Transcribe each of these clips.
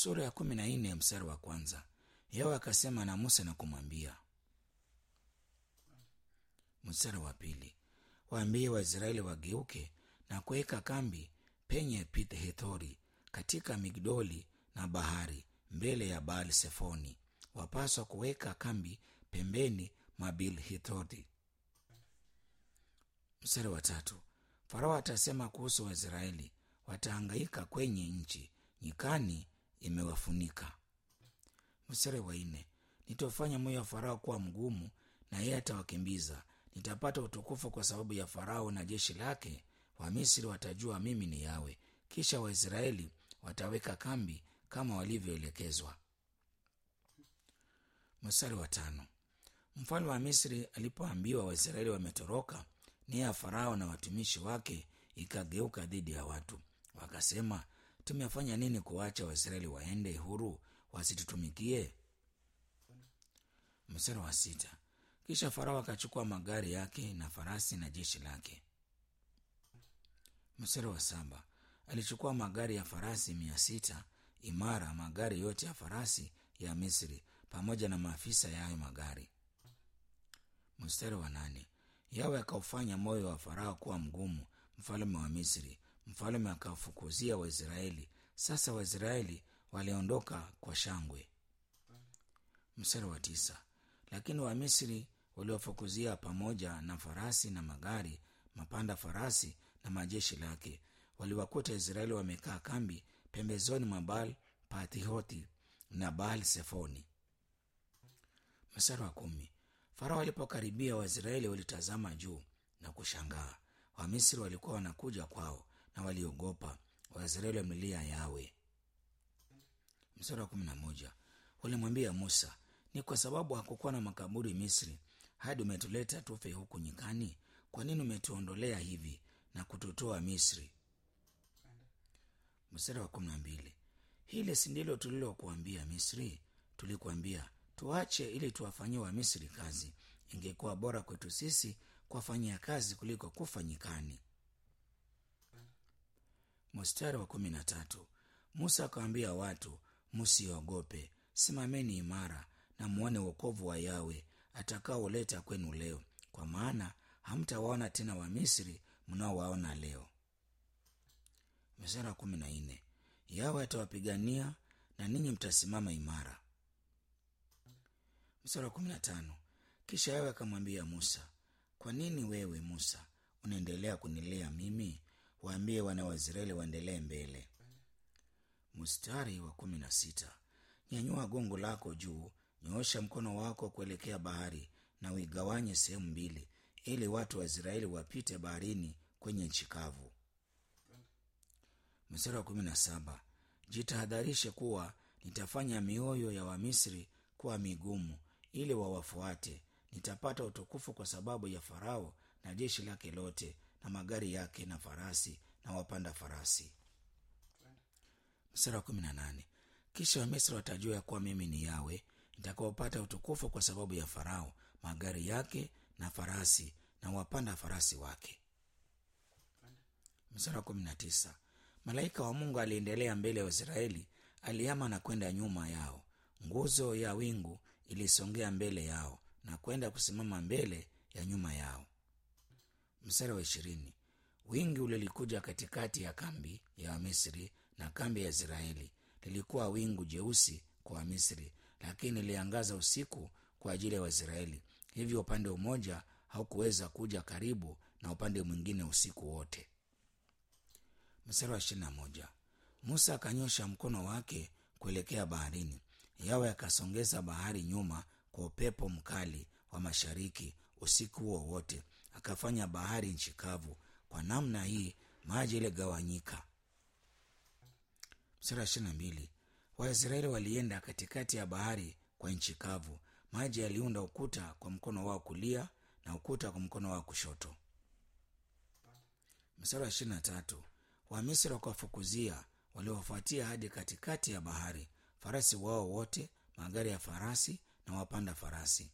sura ya kumi na nne mstari wa kwanza yawe akasema na musa na kumwambia mstari wa pili waambie waisraeli wageuke na kuweka kambi penye pithhethori katika migdoli na bahari mbele ya baal sefoni wapaswa kuweka kambi pembeni mwa bilhithori mstari wa tatu farao atasema kuhusu waisraeli watahangaika kwenye nchi nyikani imewafunika mstari wa nne nitofanya moyo wa farao kuwa mgumu na yeye atawakimbiza nitapata utukufu kwa sababu ya farao na jeshi lake wamisri watajua mimi ni yawe kisha waisraeli wataweka kambi kama walivyoelekezwa mstari wa tano mfalme wa misri alipoambiwa waisraeli wametoroka nia ya farao na watumishi wake ikageuka dhidi ya watu wakasema tumefanya nini kuwacha waisraeli waende huru wasitutumikie mstari wa sita kisha farao akachukua magari yake na farasi na jeshi lake mstari wa saba alichukua magari ya farasi mia sita imara magari yote ya farasi ya misri pamoja na maafisa ya hayo magari mstari wa nane yawe akaufanya moyo wa farao kuwa mgumu mfalme wa misri mfalme akawafukuzia waisraeli sasa waisraeli waliondoka kwa shangwe mstari wa tisa lakini wamisri waliwafukuzia pamoja na farasi na magari mapanda farasi na majeshi lake waliwakuta israeli wamekaa kambi pembezoni mwa baal patihoti na baal sefoni mstari wa kumi farao alipokaribia waisraeli walitazama juu na kushangaa wamisri walikuwa wanakuja kwao na waliogopa waisraeli wamlilia yawe mstari wa kumi na moja walimwambia musa ni kwa sababu hakukuwa na makaburi misri hadi umetuleta tufe huku nyikani kwa nini umetuondolea hivi na kututoa misri mstari wa kumi na mbili hili si ndilo tulilokuambia misri tulikuambia tuache ili tuwafanyie wamisri kazi ingekuwa bora kwetu sisi kuwafanyia kazi kuliko kufa nyikani mstari wa kumi na tatu musa akawambia watu msiogope simameni imara na mwone wokovu wa yawe atakaoleta kwenu leo kwa maana hamtawaona tena wamisri mnaowaona leo mstari wa kumi na nne yawe atawapigania na ninyi mtasimama imara mstari wa kumi na tano kisha yawe akamwambia musa kwa nini wewe musa unaendelea kunilea mimi waambie wana wa israeli waendelee mbele mstari wa kumi na sita nyanyua gongo lako juu nyoosha mkono wako kuelekea bahari na uigawanye sehemu mbili ili watu wa israeli wapite baharini kwenye nchi kavu mstari wa kumi na saba jitahadharishe kuwa nitafanya mioyo ya wamisri kuwa migumu ili wawafuate nitapata utukufu kwa sababu ya farao na jeshi lake lote na magari yake na farasi na wapanda farasi mstari wa kumi na nane kisha wamisri watajua ya kuwa mimi ni yawe nitakaopata utukufu kwa sababu ya farao magari yake na farasi na wapanda farasi wake mstari wa kumi na tisa malaika wa mungu aliendelea mbele ya israeli aliama na kwenda nyuma yao nguzo ya wingu ilisongea mbele yao na kwenda kusimama mbele ya nyuma yao mstari wa ishirini wingi ulilikuja katikati ya kambi ya wamisri na kambi ya israeli lilikuwa wingu jeusi kwa wamisri lakini liliangaza usiku kwa ajili ya waisraeli hivyo upande mmoja haukuweza kuja karibu na upande mwingine usiku wote mstari wa ishirina moja musa akanyosha mkono wake kuelekea baharini yawe akasongeza bahari nyuma kwa upepo mkali wa mashariki usiku huo wote akafanya bahari nchi kavu kwa namna hii maji iligawanyika mstari wa ishirina mbili waisraeli walienda katikati ya bahari kwa nchi kavu maji yaliunda ukuta kwa mkono wao kulia na ukuta kwa mkono wao kushoto mstari wa ishirina tatu wamisri wakawafukuzia waliowafuatia hadi katikati ya bahari farasi wao wote magari ya farasi na wapanda farasi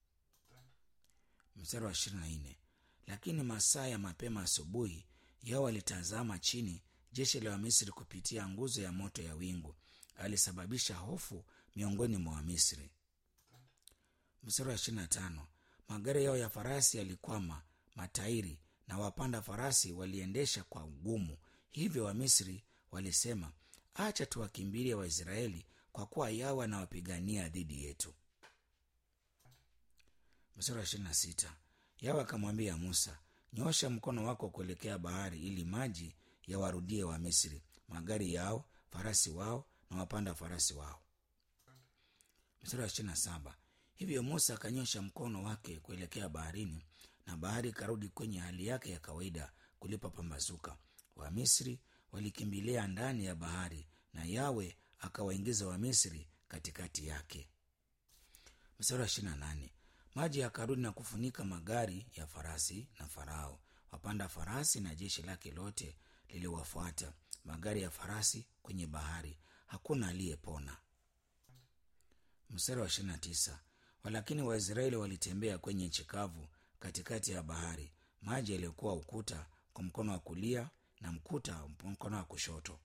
mstari wa ishirini na nne lakini masaa ya mapema asubuhi yao walitazama chini jeshi la wamisri kupitia nguzo ya moto ya wingu alisababisha hofu miongoni mwa Wamisri. Mstari wa ishirini na tano magari yao ya farasi yalikwama matairi na wapanda farasi waliendesha kwa ugumu. Hivyo Wamisri walisema, acha tuwakimbilie Waisraeli kwa kuwa Yawe anawapigania dhidi yetu. Mstari wa ishirini na sita Yawe akamwambia Musa, nyosha mkono wako kuelekea bahari ili maji yawarudie Wamisri, magari yao, farasi wao na wapanda farasi wao. Mstari wa ishirini na saba hivyo Musa akanyosha mkono wake kuelekea baharini, na bahari ikarudi kwenye hali yake ya kawaida kulipopambazuka. Wamisri walikimbilia ndani ya bahari, na Yawe akawaingiza Wamisri katikati yake. Mstari wa ishirini na nane maji yakarudi na kufunika magari ya farasi na Farao, wapanda farasi na jeshi lake lote liliwafuata magari ya farasi kwenye bahari, hakuna aliyepona. Mstari wa ishirini na tisa walakini Waisraeli walitembea kwenye nchi kavu katikati ya bahari, maji yaliyokuwa ukuta kwa mkono wa kulia na mkuta mkono wa kushoto.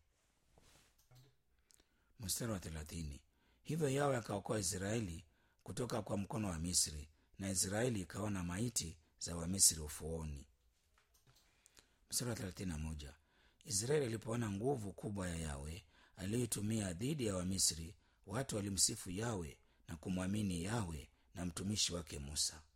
Mstari wa thelathini hivyo Yawe akaokoa Israeli kutoka kwa mkono wa Misri, na Israeli ikaona maiti za Wamisri ufuoni. Mstari wa thelathini na moja Israeli alipoona nguvu kubwa ya Yawe aliyoitumia dhidi ya Wamisri, watu walimsifu Yawe na kumwamini Yawe na mtumishi wake Musa.